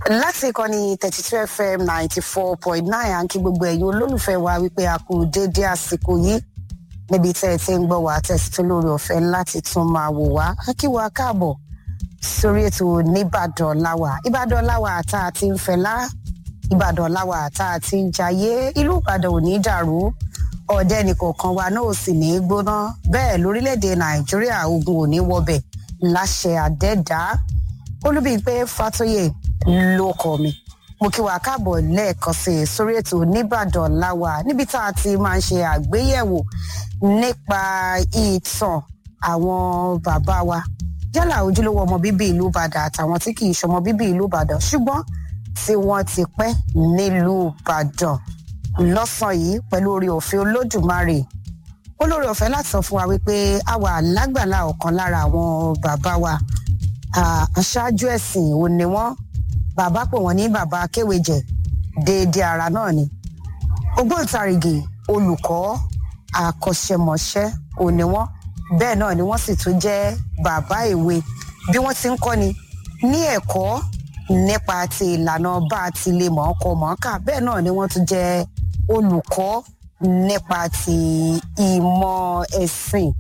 láti ìkànnì thirty two fm ninety four point nine à ń kí gbogbo ẹ̀yin olólùfẹ́ wa wípé a kú déédéé àsìkò yìí níbi tẹ́ ẹ ti ń gbọ́ wá tẹ̀sí tó lórí ọ̀fẹ́ láti tún máa wò wá á kí wa káàbọ̀ sórí ètò nìbàdàn láwà ìbàdàn láwà tá a ti ń fẹlá ìbàdàn láwà tá a ti ń jayé ìlú ìbàdàn ò ní dàrú ọ̀dẹ́ nìkọ̀ọ̀kan wa náà ò sì ní í gbóná bẹ́ẹ̀ lórílẹ̀‐èdè nàìjíríà ogun ò ní wọbẹ̀ láṣẹ àdẹ́dá olúbíyìnpé fatoyè ló kọ mi mo kí wa káàbọ̀ lẹ́ẹ̀kan sí i sórí ètò nìbàdàn láwà níbi tá a ti máa ń ṣe àgbéyẹ̀wò nípa ìtàn àwọn bàbá wa yálà ojúlówó ọmọ bíbí ìlú ìbàdàn àtàwọn tí kì í ṣọmọ bíbí ìlú ìbàdàn ṣùgbọ́n tí wọ́n ti pẹ́ nílùú ìbàdàn lọ́sàn yìí pẹ̀lú orí òfin olódùmarè olórí ọ̀fẹ́ láti sọ fún wa wípé a wà lágbàlá ọ̀kan lára àwọn bàbá wa aṣáájú ẹ̀sìn ò ní wọ́n bàbá pè wọ́n ní bàbá kéwèjẹ déédéé ara náà ni ògbóǹtarìgì olùkọ́ àkọ́ṣẹmọṣẹ́ ò ní wọ́n bẹ́ẹ̀ náà ni wọ́n sì tún jẹ́ bàbá ìwé bí wọ́n ti ń kọ́ni ní ẹ̀kọ́ nípa ti ìlànà bá a ti lè mọ̀ ọ́ kọ mọ̀ ọ́ kà bẹ́ẹ̀ náà ni wọ́n tún jẹ́ olùkọ́ nípa ti ìmọ̀ ẹ̀sìn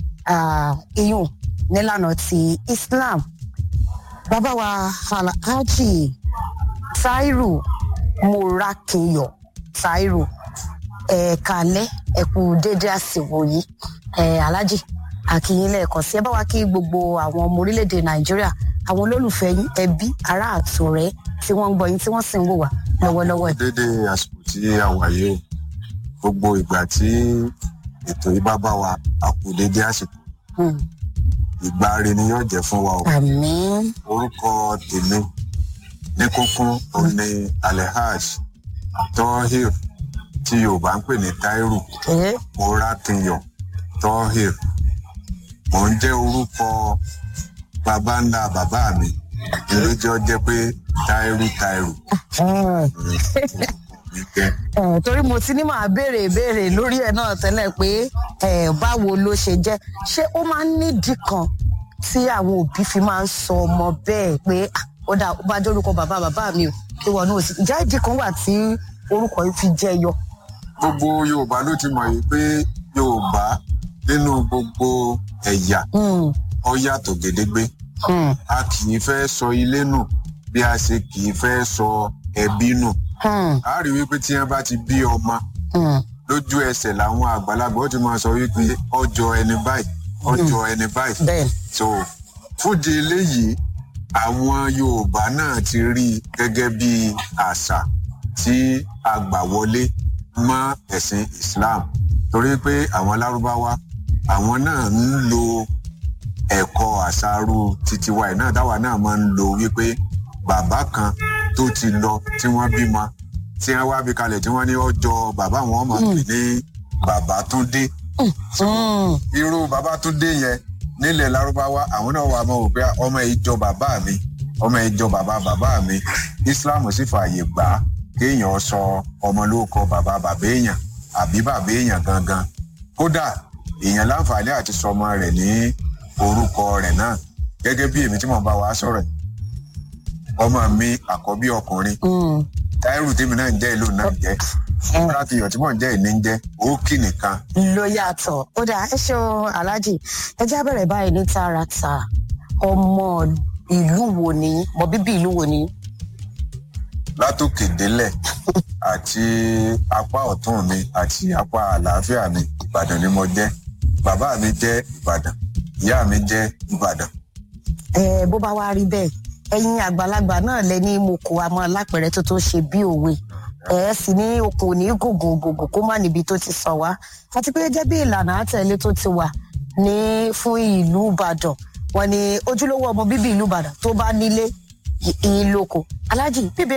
iyùn nílànà ti islam bàbá wa alhaji tairu morakinyọ tairu ẹ̀ẹ̀kalẹ́ ẹ̀kú déédé àsìwò yìí alhaji àkìyìn lẹ́ẹ̀kan sí ẹ bá wa kí gbogbo àwọn ọmọ orílẹ̀-èdè nàìjíríà àwọn olólùfẹ́ yín ẹbí ará àtọ̀rẹ́ tí wọ́n ń gbọ́ yín tí wọ́n sì ń wò wá lọ́wọ́lọ́wọ́ ẹ̀. dédé àsìkò tí a wà yìí o gbogbo ìgbà tí ètò yìí bá bá wa a kú dédé àsìkò ìgbà rẹ ni yóò jẹ fún wa o. àmín. orúkọ tèmi ní kúnkún òun ni alehaj tohir tí yorùbá ń pè ní tairu ẹ morakinyọ tohir mò ń jẹ́ orúkọ bàbá ńlá bàbá mi ìlú jẹ́ jẹ́ pé tairu tairu mi jẹ́. ẹ torí mo ti ní màá béèrè ìbéèrè lórí ẹ náà tẹ́lẹ̀ pé ẹ báwo ló ṣe jẹ́ ṣé ó máa ń nídìí kan tí àwọn òbí fi máa ń sọ ọmọ bẹ́ẹ̀ pé "Ah, ó dà ó bá jẹ́ orúkọ bàbá bàbá mi o ìwọ náà ò sí ìjà ìdí kan wà tí orúkọ yìí fi jẹ́ yọ. gbogbo yorùbá ló ti mọ̀ yìí pé yorùbá nínú gbogbo ẹ̀yà Hmm, ó yàtọ̀ gédégbé hmm, a kì í fẹ́ sọ ilé nù bí a ṣe kì í fẹ́ sọ ẹbí nù hmm, a rí wípé tí wọn bá ti bí ọmọ hmm, lójú ẹsẹ̀ làwọn àgbàlagbà ó ti máa sọ wípé ọjọ́ ẹni báyìí ọjọ́ ẹni báyìí bẹ́ẹ̀ so fúdi eléyìí àwọn yorùbá náà ti rí i gẹ́gẹ́ bí àṣà tí a gbà wọlé mọ́ ẹ̀sìn islam torí pé àwọn lárúbáwá àwọn náà ń lo ẹ̀kọ́ àṣàrú titi wa ẹ̀ náà táwa náà máa ń lo wípé bàbá kan tó ti lọ tí wọ́n bímọ tí wọ́n wá bí kalẹ̀ tí wọ́n ní ọjọ́ bàbá wọn máa pè ní bàbá túndé Hmm, irú bàbá túndé yẹn nílẹ̀ lárúbáwá àwọn náà wà mọ́ wò pé ọmọ ìjọ bàbá mi ọmọ ìjọ bàbá bàbá mi islam sì fààyè gbà á kéèyàn sọ ọmọ lórúkọ bàbá bàbá èèyàn àbí bàbá èèyàn gangan kódà èèyàn láǹfààní àti sọmọ rẹ̀ ní orúkọ rẹ̀ náà gẹ́gẹ́ bí èmi tí mo bá wa sọ̀rọ̀ yìí. ọmọ mi àkọ́bí ọkùnrin hmm, táírù tèmi náà ń jẹ́ ìlú náà ń jẹ́ láti iyọ̀ tí mò ń jẹ́ ìní ń jẹ́ òkì nìkan ló yàtọ̀ ó dà ẹ ṣeun aláàjì ẹ já bẹ̀rẹ̀ báyìí ní tààràtà ọmọ ìlú wo ni mọ bíbí ìlú wo ni. látòkè délẹ̀ àti apá ọ̀tún mi àti apá àlàáfíà mi ìbàdàn ni mo jẹ́ bàbá mi jẹ́ ìbàdàn ìyá mi jẹ́ ìbàdàn ẹ bó bá wá rí bẹ́ẹ̀ ẹ̀yin àgbàlagbà náà lẹ ní mo kó àmọ́ lápẹ̀rẹ̀ tó tó ṣe bí òwe ẹ sì ní okùn òní gògùn gògùn kó má níbi tó ti sọ wá àti pé jẹ́ bí ìlànà àtẹ̀lé tó ti wà ní fún ìlú ìbàdàn wọn ni ojúlówó ọmọ bíbí ìlú ìbàdàn tó bá nílé ìlóko alájì bíbí